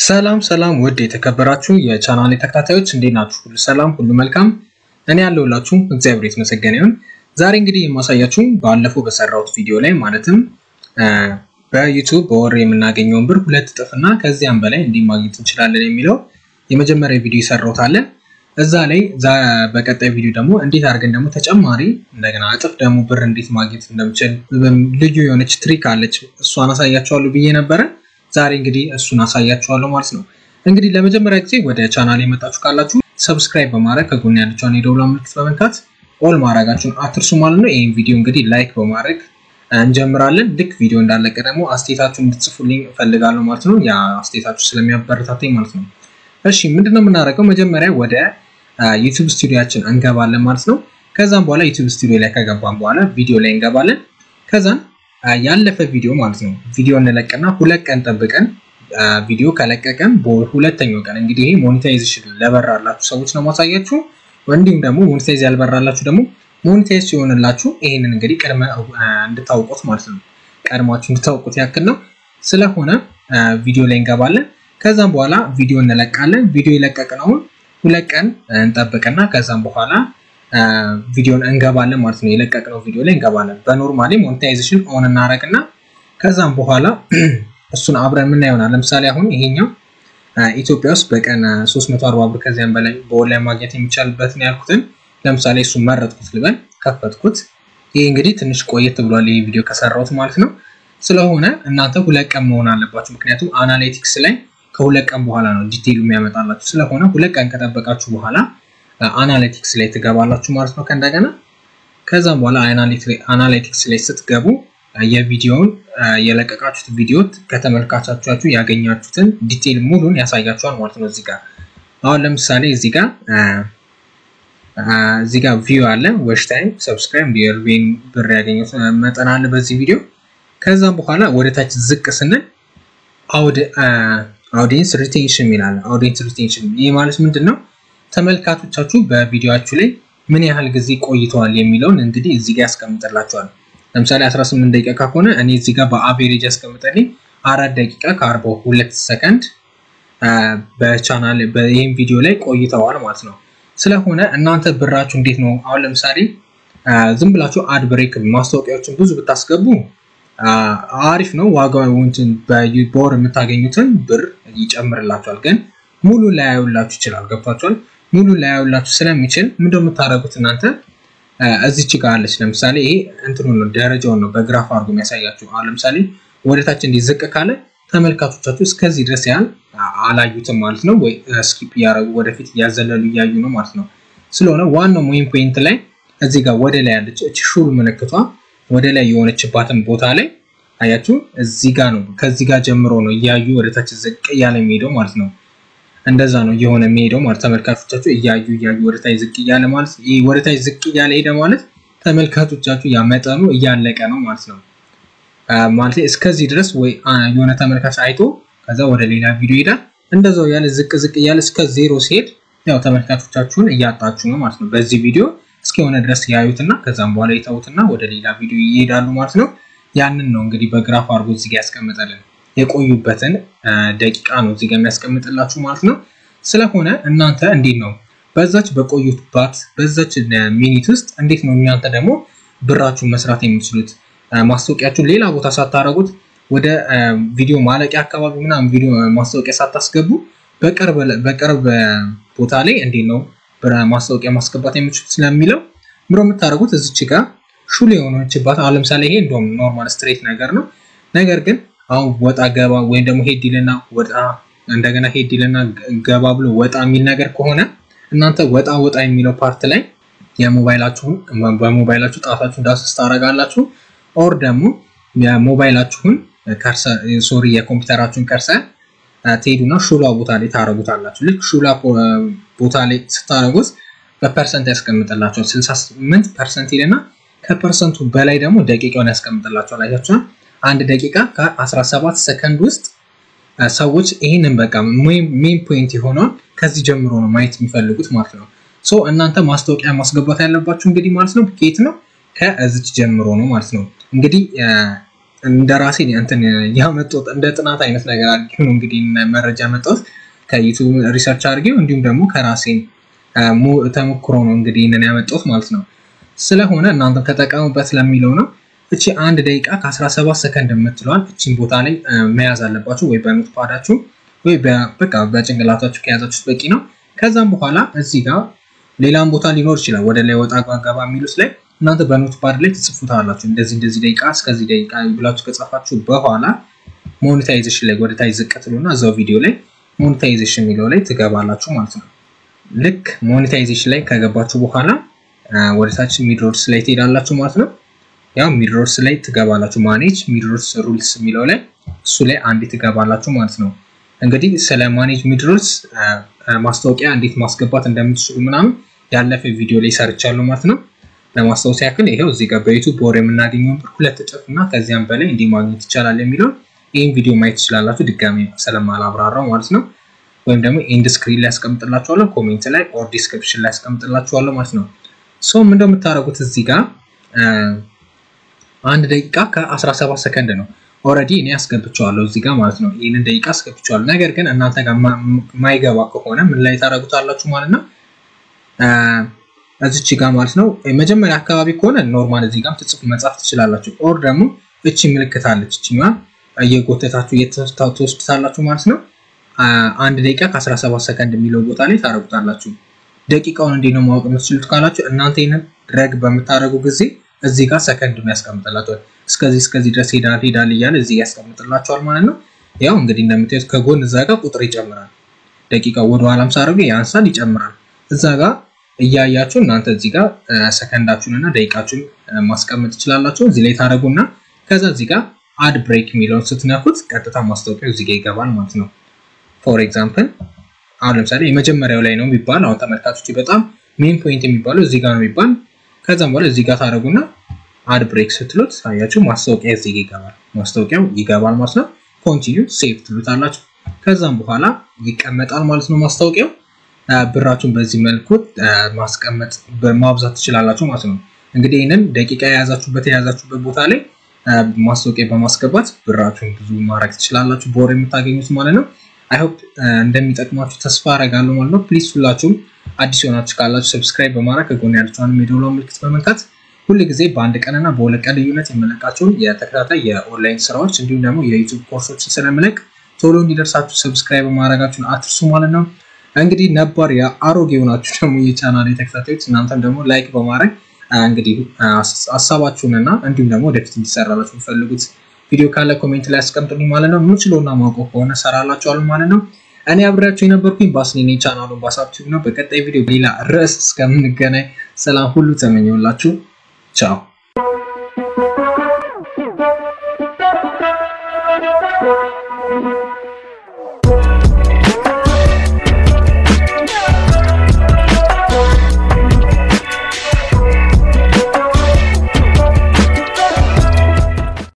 ሰላም ሰላም ውድ የተከበራችሁ የቻናል ተከታታዮች እንዴት ናችሁ? ሁሉ ሰላም፣ ሁሉ መልካም። እኔ ያለሁላችሁ እግዚአብሔር የተመሰገነ ይሁን። ዛሬ እንግዲህ የማሳያችሁ ባለፈው በሰራሁት ቪዲዮ ላይ ማለትም በዩቱብ በወር የምናገኘውን ብር ሁለት እጥፍና ከዚያም በላይ እንዲህ ማግኘት እንችላለን የሚለው የመጀመሪያ ቪዲዮ ይሰራሁት አለ። እዛ ላይ በቀጣይ ቪዲዮ ደግሞ እንዴት አድርገን ደግሞ ተጨማሪ እንደገና እጥፍ ደግሞ ብር እንዴት ማግኘት እንደምችል ልዩ የሆነች ትሪክ አለች። እሷን አሳያችኋለሁ ብዬ ነበረ። ዛሬ እንግዲህ እሱን አሳያችኋለሁ ማለት ነው። እንግዲህ ለመጀመሪያ ጊዜ ወደ ቻናል የመጣችሁ ካላችሁ ሰብስክራይብ በማድረግ ከጎን ያለችውን የደውላ ምልክት በመንካት ኦል ማድረጋችሁን አትርሱ ማለት ነው። ይህን ቪዲዮ እንግዲህ ላይክ በማድረግ እንጀምራለን። ልክ ቪዲዮ እንዳለቀ ደግሞ አስተያየታችሁን እንድትጽፉልኝ እፈልጋለሁ ማለት ነው። ያ አስተያየታችሁ ስለሚያበረታተኝ ማለት ነው። እሺ ምንድነው የምናደርገው? መጀመሪያ ወደ ዩቲዩብ ስቱዲያችን እንገባለን ማለት ነው። ከዛም በኋላ ዩቲዩብ ስቱዲዮ ላይ ከገባን በኋላ ቪዲዮ ላይ እንገባለን። ከዛም ያለፈ ቪዲዮ ማለት ነው ቪዲዮ እንለቅና ሁለት ቀን ጠብቀን ቪዲዮ ከለቀቀን በሁለተኛው ቀን እንግዲህ ይሄ ሞኔታይዜሽን ለበራላችሁ ሰዎች ነው ማሳያችሁ። እንዲሁም ደግሞ ሞኔታይዝ ያልበራላችሁ ደግሞ ሞኔታይዝ ሲሆንላችሁ ይሄንን እንግዲህ ቅድመ እንድታውቁት ማለት ነው ቀድማችሁ እንድታውቁት ያክል ነው። ስለሆነ ቪዲዮ ላይ እንገባለን። ከዛም በኋላ ቪዲዮ እንለቃለን። ቪዲዮ የለቀቅነውን ሁለት ቀን እንጠብቅና ከዛም በኋላ ቪዲዮን እንገባለን ማለት ነው። የለቀቅነው ቪዲዮ ላይ እንገባለን። በኖርማሊ ሞኔታይዜሽን ኦን እናደርግና ከዛም በኋላ እሱን አብረን ምን ይሆናል። ለምሳሌ አሁን ይሄኛው ኢትዮጵያ ውስጥ በቀን 340 ብር ከዚያም በላይ በኦንላይን ማግኘት የሚቻልበትን ያልኩትን ለምሳሌ እሱን መረጥኩት ልበል፣ ከፈትኩት። ይሄ እንግዲህ ትንሽ ቆየት ብሏል ይሄ ቪዲዮ ከሰራሁት ማለት ነው። ስለሆነ እናንተ ሁለት ቀን መሆን አለባችሁ። ምክንያቱም አናሊቲክስ ላይ ከሁለት ቀን በኋላ ነው ዲቴይሉ የሚያመጣላችሁ። ስለሆነ ሁለት ቀን ከጠበቃችሁ በኋላ አናሊቲክስ ላይ ትገባላችሁ ማለት ነው ከእንደገና ከዛም በኋላ አናሊቲክስ ላይ ስትገቡ የቪዲዮውን የለቀቃችሁት ቪዲዮ ከተመልካቻችሁ ያገኛችሁትን ዲቴይል ሙሉን ያሳያችኋል ማለት ነው። እዚህ ጋር አሁን ለምሳሌ እዚህ ጋር እዚህ ጋር ቪው አለ፣ ዌች ታይም፣ ሰብስክራይብ፣ የርቬን ብር ያገኙት መጠን አለ በዚህ ቪዲዮ። ከዛም በኋላ ወደ ታች ዝቅ ስንል አውዲየንስ ሪቴንሽን ይላል። አውዲየንስ ሪቴንሽን ይህ ማለት ምንድን ነው? ተመልካቾቻችሁ በቪዲዮችሁ ላይ ምን ያህል ጊዜ ቆይተዋል የሚለውን እንግዲህ እዚህ ጋር ያስቀምጥላችኋል። ለምሳሌ 18 ደቂቃ ከሆነ እኔ እዚህ ጋር በአቬሬጅ ያስቀምጠልኝ አራት ደቂቃ ከአርባ ሁለት ሰከንድ በቻናል ይህም ቪዲዮ ላይ ቆይተዋል ማለት ነው። ስለሆነ እናንተ ብራችሁ እንዴት ነው? አሁን ለምሳሌ ዝም ብላችሁ አድ ብሬክ ማስታወቂያዎችን ብዙ ብታስገቡ አሪፍ ነው። ዋጋው በወር የምታገኙትን ብር ይጨምርላችኋል። ግን ሙሉ ላያዩላችሁ ይችላል። ገብቷችኋል? ሙሉ ላያዩላችሁ ስለሚችል ምንድነው የምታደርጉት እናንተ እዚች ጋር አለች። ለምሳሌ ይሄ እንትኑ ነው ደረጃውን ነው በግራፍ አድርጎ የሚያሳያችሁ። አሁን ለምሳሌ ወደታች እንዲዝቅ ካለ ተመልካቾቻችሁ እስከዚህ ድረስ ያህል አላዩትም ማለት ነው፣ ወይ ስኪፕ እያደረጉ ወደፊት እያዘለሉ እያዩ ነው ማለት ነው። ስለሆነ ዋናው ሞይን ፖይንት ላይ እዚህ ጋር ወደ ላይ ያለች እቺ ሹል ምልክቷ ወደ ላይ የሆነችባትን ቦታ ላይ አያችሁ፣ እዚህ ጋር ነው። ከዚህ ጋር ጀምሮ ነው እያዩ ወደታች ዝቅ እያለ የሚሄደው ማለት ነው። እንደዛ ነው እየሆነ የሚሄደው ማለት ተመልካቾቻችሁ እያዩ እያዩ ወደታች ዝቅ እያለ ማለት ይህ ወደታች ዝቅ እያለ ሄደ ማለት ተመልካቾቻችሁ ያ መጠኑ እያለቀ ነው ማለት ነው። ማለት እስከዚህ ድረስ ወይ የሆነ ተመልካች አይቶ ከዛ ወደ ሌላ ቪዲዮ ይሄዳል። እንደዛው ያለ ዝቅ ዝቅ እያለ እስከ ዜሮ ሲሄድ ያው ተመልካቾቻችሁን እያጣችሁ ነው ማለት ነው። በዚህ ቪዲዮ እስከሆነ ድረስ ያዩትና ከዛም በኋላ ይተውትና ወደ ሌላ ቪዲዮ ይሄዳሉ ማለት ነው። ያንን ነው እንግዲህ በግራፍ አድርጎ እዚህ ጋር ያስቀምጠልን የቆዩበትን ደቂቃ ነው እዚህ ጋር የሚያስቀምጥላችሁ ማለት ነው። ስለሆነ እናንተ እንዴት ነው በዛች በቆዩባት በዛች ሚኒት ውስጥ እንዴት ነው እናንተ ደግሞ ብራችሁን መስራት የምትችሉት? ማስታወቂያችሁን ሌላ ቦታ ሳታረጉት ወደ ቪዲዮ ማለቂያ አካባቢ ምናምን ቪዲዮ ማስታወቂያ ሳታስገቡ በቅርብ ቦታ ላይ እንዴት ነው ማስታወቂያ ማስገባት የምትችሉት ስለሚለው ምሮ የምታደርጉት እዚች ጋር ሹል የሆነችባት አሁን ለምሳሌ ይሄ እንደውም ኖርማል ስትሬት ነገር ነው። ነገር ግን አሁን ወጣ ገባ ወይም ደግሞ ሄድ ይልና ወጣ እንደገና ሄድ ይልና ገባ ብሎ ወጣ የሚል ነገር ከሆነ እናንተ ወጣ ወጣ የሚለው ፓርት ላይ የሞባይላችሁን በሞባይላችሁ ጣታችሁን ዳስስ ታደርጋላችሁ። ኦር ደግሞ የሞባይላችሁን ሶሪ የኮምፒውተራችሁን ከርሰ ትሄዱና ሹላ ቦታ ላይ ታደርጉታላችሁ። ልክ ሹላ ቦታ ላይ ስታደርጉት በፐርሰንት ያስቀምጥላችኋል። 68 ፐርሰንት ይልና ከፐርሰንቱ በላይ ደግሞ ደቂቃውን ያስቀምጥላችኋል። አይታችኋል። አንድ ደቂቃ ከ17 ሰከንድ ውስጥ ሰዎች ይህንን በቃ ሜን ፖይንት የሆነውን ከዚህ ጀምሮ ነው ማየት የሚፈልጉት ማለት ነው። ሶ እናንተ ማስታወቂያ ማስገባት ያለባችሁ እንግዲህ ማለት ነው ከየት ነው ከዚች ጀምሮ ነው ማለት ነው። እንግዲህ እንደ ራሴ እንትን ያመጣሁት እንደ ጥናት አይነት ነገር አድርጌ ነው እንግዲህ መረጃ ያመጣሁት ከዩቱብ ሪሰርች አድርጌው እንዲሁም ደግሞ ከራሴ ተሞክሮ ነው እንግዲህ ይህንን ያመጣሁት ማለት ነው። ስለሆነ እናንተም ተጠቀሙበት ለሚለው ነው። እቺ አንድ ደቂቃ ከ17 ሰከንድ የምትለዋል እቺን ቦታ ላይ መያዝ አለባችሁ፣ ወይ በኖት ፓዳችሁ ወይ በቃ በጭንቅላታችሁ ከያዛችሁት በቂ ነው። ከዛም በኋላ እዚህ ጋር ሌላም ቦታ ሊኖር ይችላል፣ ወደ ላይ ወጣ ገባ የሚሉት ላይ እናንተ በኖት ፓድ ላይ ትጽፉታላችሁ። እንደዚህ እንደዚህ ደቂቃ እስከዚህ ደቂቃ ብላችሁ ከጻፋችሁ በኋላ ሞኔታይዜሽን ላይ ወደ ታች ዝቅ ትሉና እዛው ቪዲዮ ላይ ሞኔታይዜሽን የሚለው ላይ ትገባላችሁ ማለት ነው። ልክ ሞኔታይዜሽን ላይ ከገባችሁ በኋላ ወደ ታች ሚድሮድስ ላይ ትሄዳላችሁ ማለት ነው። ያው ሚድሮድስ ላይ ትገባላችሁ። ማኔጅ ሚድሮድስ ሩልስ የሚለው ላይ እሱ ላይ አንዴ ትገባላችሁ ማለት ነው። እንግዲህ ስለ ማኔጅ ሚድሮድስ ማስታወቂያ እንዴት ማስገባት እንደምትችሉ ምናምን ያለፈ ቪዲዮ ላይ ሰርቻለሁ ማለት ነው። ለማስታወስ ያክል ይሄው እዚህ ጋር በዩቱብ በወር የምናገኘው ብር ሁለት እጥፍ እና ከዚያም በላይ እንዲህ ማግኘት ይቻላል የሚለውን ይህን ቪዲዮ ማየት ትችላላችሁ። ድጋሚ ስለማላብራራው ማለት ነው። ወይም ደግሞ ኢንድ ስክሪን ላይ ያስቀምጥላችኋለሁ፣ ኮሜንት ላይ ኦር ዲስክሪፕሽን ላይ ያስቀምጥላችኋለሁ ማለት ነው። ሶም እንደምታደርጉት እዚህ ጋር አንድ ደቂቃ ከ17 ሰከንድ ነው። ኦልሬዲ እኔ አስገብቸዋለሁ እዚህ ጋር ማለት ነው። ይህንን ደቂቃ አስገብቸዋለሁ። ነገር ግን እናንተ ጋር ማይገባ ከሆነ ምን ላይ ታደርጉታላችሁ ማለት ነው እዚች ጋር ማለት ነው። መጀመሪያ አካባቢ ከሆነ ኖርማል እዚህ ጋር ትጽፉ መጻፍ ትችላላችሁ። ኦር ደግሞ እቺ ምልክት አለች እቺኛ እየጎተታችሁ እየተወስዱታላችሁ ማለት ነው። አንድ ደቂቃ ከ17 ሰከንድ የሚለው ቦታ ላይ ታደርጉታላችሁ። ደቂቃውን እንዴት ነው ማወቅ የምትችሉት ካላችሁ እናንተ ይህንን ድረግ በምታደርጉ ጊዜ እዚህ ጋር ሰከንድ ያስቀምጥላችኋል። እስከዚህ እስከዚህ ድረስ ሄዳል ሄዳል እያለ እዚህ ያስቀምጥላችኋል ማለት ነው። ያው እንግዲህ እንደምታዩት ከጎን እዛ ጋር ቁጥር ይጨምራል። ደቂቃው ወደ ኋላም ሳደርገው ያንሳል፣ ይጨምራል። እዛ ጋር እያያችሁ እናንተ እዚህ ጋር ሰከንዳችሁን እና ደቂቃችሁን ማስቀመጥ ትችላላችሁ። እዚህ ላይ ታደርጉና ከዛ እዚህ ጋር አድ ብሬክ የሚለውን ስትነኩት ቀጥታ ማስታወቂያው እዚህ ጋር ይገባል ማለት ነው። ፎር ኤግዛምፕል አሁን ለምሳሌ የመጀመሪያው ላይ ነው የሚባል አሁን ተመልካቾች በጣም ሜን ፖይንት የሚባለው እዚህ ጋር ነው የሚባል ከዛም በኋላ እዚህ ጋር ታደርጉና አድ ብሬክ ስትሉት አያችሁ ማስታወቂያ እዚህ ጋር ይገባል። ማስታወቂያው ይገባል ማለት ነው። ኮንቲኒው ሴቭ ትሉታላችሁ። ከዛም በኋላ ይቀመጣል ማለት ነው ማስታወቂያው። ብራችሁን በዚህ መልኩ ማስቀመጥ ማብዛት ትችላላችሁ ማለት ነው። እንግዲህ ይህንን ደቂቃ የያዛችሁበት የያዛችሁበት ቦታ ላይ ማስታወቂያ በማስገባት ብራችሁን ብዙ ማድረግ ትችላላችሁ፣ በወር የምታገኙት ማለት ነው። አይሆፕ እንደሚጠቅማችሁ ተስፋ አረጋለሁ ማለት ነው። ፕሊዝ ሁላችሁም አዲስ የሆናችሁ ካላችሁ ሰብስክራይብ በማድረግ ከጎን ያለችውን የደወል ምልክት በመንካት ሁል ጊዜ በአንድ ቀንና በሁለት ቀን ልዩነት የመለቃቸውን የተከታታይ የኦንላይን ስራዎች እንዲሁም ደግሞ የዩቱብ ኮርሶችን ስለምለቅ ቶሎ እንዲደርሳችሁ ሰብስክራይብ በማድረጋችሁን አትርሱ ማለት ነው። እንግዲህ ነባር የአሮጌ የሆናችሁ ደግሞ የቻናል ተከታታዮች እናንተም ደግሞ ላይክ በማድረግ እንግዲህ ሀሳባችሁንና እንዲሁም ደግሞ ወደፊት እንዲሰራላችሁ የሚፈልጉት ቪዲዮ ካለ ኮሜንት ላይ ያስቀምጡልኝ ማለት ነው። ምችሎና ማውቀው ከሆነ ሰራላችኋል ማለት ነው። እኔ አብሬያቸው የነበርኩኝ ባስኔኔ ቻናሉን ባሳብቲቭ ነው። በቀጣይ ቪዲዮ ሌላ ርዕስ እስከምንገናኝ ሰላም ሁሉ ተመኘውላችሁ። ቻው